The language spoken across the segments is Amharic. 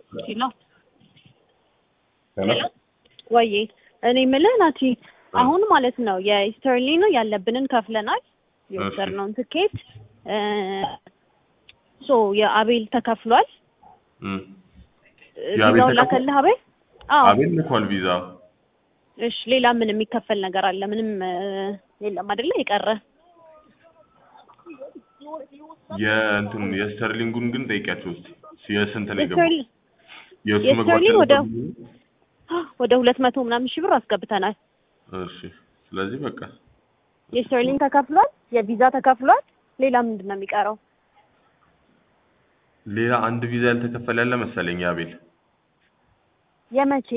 ሄሎ ሄሎ ወዬ እኔ የምልህ ናቲ አሁን ማለት ነው የስተርሊን ያለብንን ከፍለናል የወሰድነውን ትኬት ሶ የአቤል ተከፍሏል እም የአቤል ቪዛውን ተከፍሏል? ላከልህ አቤል አዎ አቤል ልኳል ቪዛ። እሺ ሌላ ምን የሚከፈል ነገር አለ ምንም እ፣ የለም አይደለ የቀረ የእንትን የስተርሊንጉን ግን ጠይቂያቸው እስኪ የስንት ላይ ገባ? የስተርሊን የእሱ መግባት የስተርሊን ወደ ያለበት- ወደ ሁለት መቶ ምናምን ሺህ ብር አስገብተናል እሺ ስለዚህ በቃ የስተርሊን ተከፍሏል የቪዛ ተከፍሏል ሌላ ምንድን ነው የሚቀረው ሌላ አንድ ቪዛ ያልተከፈለ ያለ መሰለኝ የአቤል የመቼ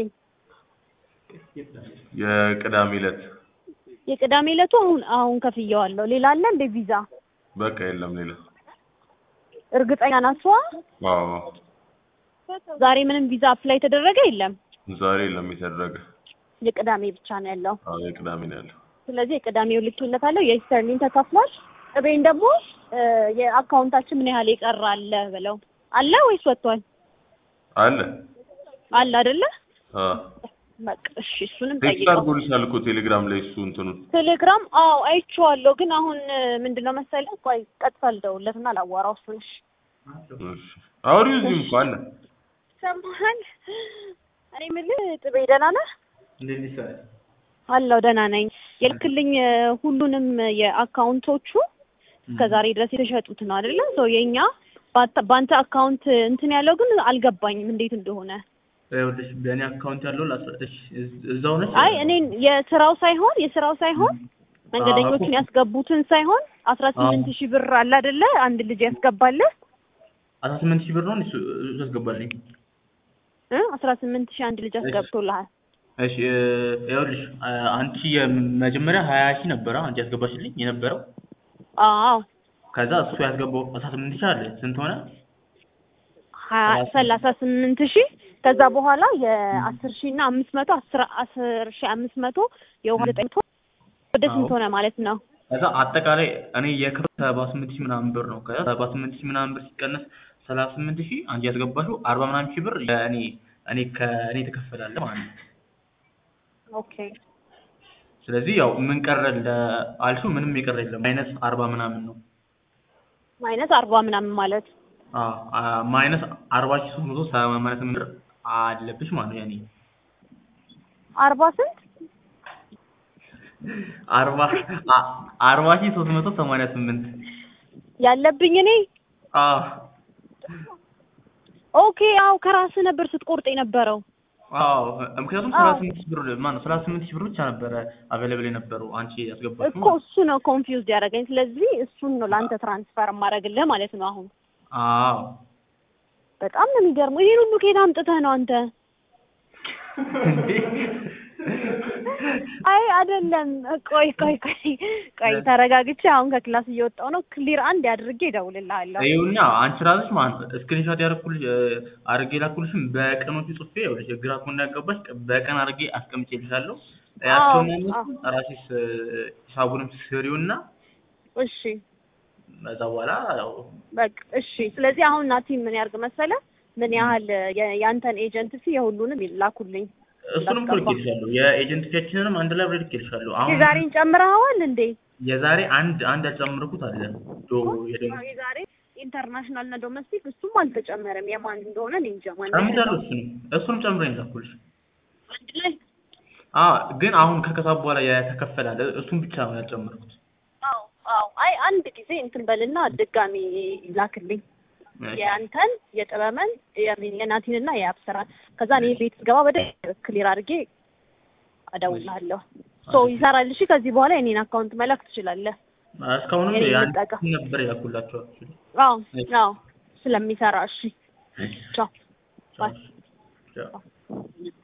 የቅዳሜ ዕለት የቅዳሜ ዕለቱ አሁን አሁን ከፍየዋለሁ ሌላ አለ እንደ ቪዛ በቃ የለም ሌላ እርግጠኛ ናሷ አዎ ዛሬ ምንም ቪዛ አፕላይ የተደረገ የለም ዛሬ የለም የተደረገ የቅዳሜ ብቻ ነው ያለው አዎ የቅዳሜ ነው ያለው ስለዚህ የቅዳሜው ልኬለታለሁ የስተርሊን ተከፍሏል እቤን ደግሞ እ፣ የአካውንታችን ምን ያህል የቀረ አለ ብለው አለ ወይስ ወጥቷል አለ አለ አይደለ አዎ በቃ እሺ እሱንም ቴክስት ጠይቀው አድርጎልሻል እኮ ቴሌግራም ላይ እሱ እንትኑን ቴሌግራም አዎ አይቼዋለሁ ግን አሁን እ፣ ምንድነው መሰለህ ቆይ ቀጥታ ልደውልለትና ላዋራው እሱን እሺ እሺ አውሪው እዚህም እኮ አለ ሰማሃል እኔ የምልህ ጥቤ ደህና ነህ አለሁ ደህና ነኝ የልክልኝ እ፣ ሁሉንም የአካውንቶቹ እስከ ዛሬ ድረስ የተሸጡት ነው አይደለ ሰው የኛ ባንተ- ባንተ አካውንት እንትን ያለው ግን አልገባኝም እንዴት እንደሆነ ይኸውልሽ በእኔ አካውንት ያለው ላስረዳሽ። እዝ- እዛው ነች። አይ እኔን የስራው ሳይሆን የስራው ሳይሆን መንገደኞችን ያስገቡትን ሳይሆን አስራ ስምንት ሺህ ብር አለ አይደለ አንድ ልጅ ያስገባልህ አስራ ስምንት ሺህ ብር ነው እሱ እሱ ያስገባልኝ። እ አስራ ስምንት ሺህ አንድ ልጅ አስገብቶልሃል እሺ እ፣ ይኸውልሽ አ- አንቺ የመጀመሪያ ሀያ ሺህ ነበረ አንቺ ያስገባሽልኝ የነበረው። አዎ ከዛ እሱ ያስገባው አስራ ስምንት ሺህ አለ። ስንት ሆነ? ሀያ ሰላሳ ስምንት ሺህ ከዛ በኋላ የአስር ሺህ እና አምስት መቶ አስር አስር ሺህ አምስት መቶ የውሃ ዘጠኝ መቶ ወደ ስንት አዎ። ሆነ ማለት ነው ከዛ አጠቃላይ እኔ የክፍል ሰባ ስምንት ሺህ ምናምን ብር ነው። ከዛ ሰባ ስምንት ሺህ ምናምን ብር ሲቀነስ ሰላሳ ስምንት ሺህ አንቺ ያስገባሽው አርባ ምናምን ሺህ ብር ለእኔ እኔ ከእኔ ትከፈላለህ ማለት ነው። ኦኬ ስለዚህ ያው ምን ቀረ አልሽው? ምንም የቀረ የለም። ማይነስ አርባ ምናምን ነው። ማይነስ አርባ ምናምን ማለት አዎ አ- ማይነስ አርባ ሺህ ሶስት መቶ ሰማንያ ስምንት ብር አለብሽ ማለት ነው። ያኔ አርባ ስንት አርባ አ- አርባ ሺህ ሶስት መቶ ሰማንያ ስምንት ያለብኝ እኔ አዎ ኦኬ አው ከራስህ ነበር ስትቆርጥ የነበረው አዎ ምክንያቱም አዎ። ሰላሳ ስምንት ሺህ ብር ማነው ሰላሳ ስምንት ሺህ ብር ብቻ ነበረ አቬለብል የነበረው አንቺ ያስገባሽው እኮ እሱ ነው ኮንፊውዝድ ያደረገኝ ስለዚህ እሱን ነው ለአንተ ትራንስፈር የማደርግልህ ማለት ነው አሁን አዎ በጣም ነው የሚገርመው ይሄን ሁሉ ከየት አምጥተህ ነው አንተ እንዴ አይ አይደለም ቆይ ቆይ ቆይ ቆይ ተረጋግቼ አሁን ከክላስ እየወጣሁ ነው ክሊር አንድ አድርጌ እደውልልሃለሁ ይኸውና አንቺ ራስሽ ማለት ነው ስክሪንሾት ያደረኩልሽ አድርጌ ላኩልሽም በቀኖቹ ጽፌ ይኸውልሽ ግራ እኮ እንዳያጋባሽ በቀን አድርጌ አስቀምጬልሻለሁ። ያቸውና አዎ። ራስሽ ሂሳቡንም ስሪውና እሺ ከዛ በኋላ ያው በቃ እሺ ስለዚህ አሁን ናቲ ምን ያርግ መሰለ ምን ያህል የ- ያንተን ኤጀንት ሲ የሁሉንም ይላኩልኝ እሱንም እኮ ልኬልሻለሁ የኤጀንት ፊያችንንም አንድ ላይ አብሬ ልኬልሻለሁ። አሁን የዛሬን ጨምረኸዋል እንዴ የዛሬ አንድ አንድ ያልጨመርኩት አለ ዶ የደሞ የዛሬ ኢንተርናሽናል እና ዶሜስቲክ እሱም አልተጨመረም የማን እንደሆነ እኔ እንጃ ማን ጨምሬያለሁ እሱንም እሱንም ጨምሬ ነው የላኩልሽ። አንድ ላይ አዎ ግን አሁን ከከሳብ በኋላ የተከፈለ አለ እሱን ብቻ ነው ያልጨመርኩት። አዎ አዎ አይ አንድ ጊዜ እንትን በልና ድጋሚ ላክልኝ የአንተን የጥበመን የሚ- የናቲንና የአብስራን ከዛ እኔ ቤት ስገባ በደንብ ክሊር አድርጌ እደውልልሃለሁ ሶ ይሰራል እሺ ከዚህ በኋላ የኔን አካውንት መላክ ትችላለህ እስካሁንም የኔ ያን ልጠቀም። ነበር ያልኩላቸው አዎ አዎ ስለሚሰራ እሺ ቻው ባይ ቻው